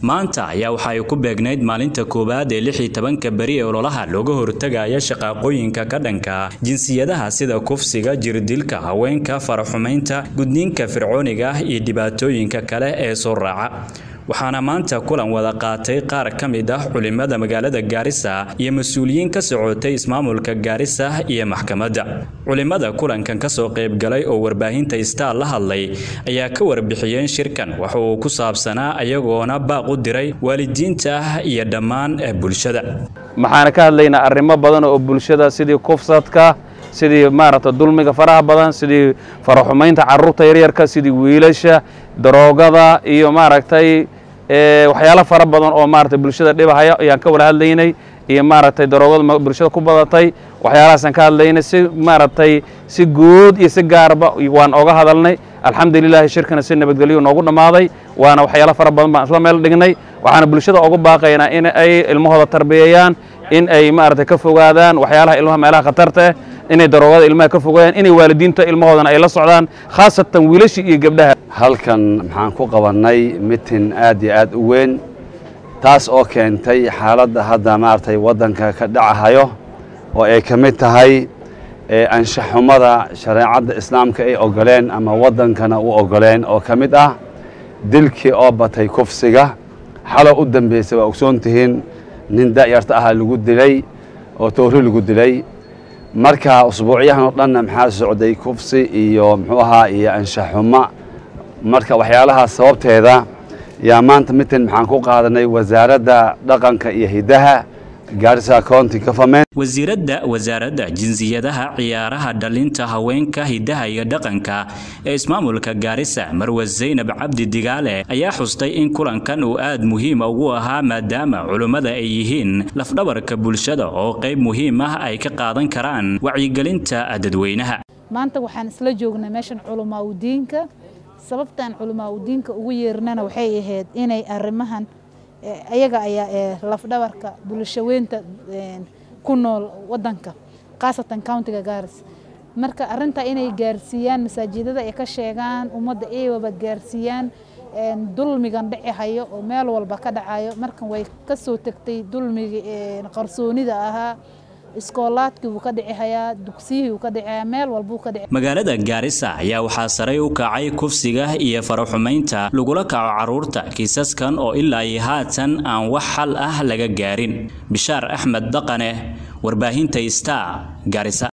maanta ayaa waxa ay ku beegnayd maalinta koowaad ee lix iyo tobanka beri ee ololaha looga hortagaya shaqaaqooyinka ka dhanka jinsiyadaha sida kufsiga jirdilka haweenka faraxumaynta gudniinka fircooniga iyo dhibaatooyinka kale ee soo raaca waxaana maanta kulan wada qaatay qaar ka mid ah culimada magaalada gaarisa iyo mas-uuliyiin ka socotay ismaamulka gaarisa iyo maxkamadda culimada kulankan kasoo qaybgalay oo warbaahinta star la hadlay ayaa ka warbixiyeen shirkan waxa uu ku saabsanaa ayagoona baaq u diray waalidiinta iyo dhammaan bulshada maxaana ka hadlaynaa arrimo badan oo bulshada sidii kufsadka sidii maaragta dulmiga faraha badan sidii faraxumaynta carruurta yaryarka sidii wiilasha daroogada iyo maaragtay waxyaalo fara badan oo maaragtay bulshada dhibahaya ayaan ka wada hadlaynay iyo maaragtay daroogada bulshada ku badatay waxyaalahaasaan ka hadlaynay si maaragtay si guud iyo si gaarba waan oga hadalnay alxamdulilahi shirkana si nabadgelyo noogu dhammaaday waana waxyaalo fara badan baan isla meel dhignay waxaana bulshada ugu baaqaynaa in ay ilmahooda tarbiyeeyaan in ay maaragtay ka fogaadaan waxyaalaha ilmaha meelaha khatarta ah inay daroogada ilmaha ka fogaadaan inay waalidiinta ilmahoodana ay la socdaan khaasatan wiilasha iyo gabdhaha halkan maxaan ku qabannay mitin aad iyo aad u weyn taas oo keentay xaaladda hadda maaragtay waddanka ka dhacahayo oo ay ka mid tahay anshaxumada shareecadda islaamka ay ogoleen ama waddankana u ogoleen oo ka mid ah dilkii oo batay kufsiga xalo u dambaysay waa ogsoon tihiin nin da'yarta ahaa lagu dilay oo toori lagu dilay marka usbuucyahan oo dhanna maxaa socday kufsi iyo muxuu ahaa iyo anshaxuma marka waxyaalahaas sababteeda yaa maanta mitin maxaan ku qaadanay wasaaradda dhaqanka iyo hiddaha gaarisa county government wasiiradda wasaaradda jinsiyadaha ciyaaraha dhalinta haweenka hiddaha iyo dhaqanka ee ismaamulka gaarisa marwe zaynab cabdi digaale ayaa xustay in kulankan uu aad muhiima ugu ahaa maadaama culummada ay yihiin lafdhabarka bulshada oo qayb muhiim ah ay ka qaadan karaan wacyigelinta dadweynaha maanta waxaan isla joognay meeshan culamaa udiinka sababtaan culamaa udiinka ugu yeernana waxay ahayd inay arrimahan ayaga ayaa lafdhabarka bulshaweynta ku nool wadanka khaasatan countiga gaaris marka arintaa inay gaarsiiyaan masaajidada ay ka sheegaan ummadda eewaba gaarsiiyaan dulmigan dhici hayo oo meel walba ka dhacayo markan way kasoo tegtay dulmigii qarsoonida ahaa iskoolaadkii wuu ka dhici hayaa dugsiyihii wuu ka dhici hayaa meel walbuu ka dhici magaalada gaarisa ayaa waxaa saray u kacay kufsiga iyo faraxumaynta lagula kaco carruurta kiisaskan oo ilaa iyo haatan aan wax xal ah laga gaarin bishaar axmed dhaqane warbaahinta star gaarisa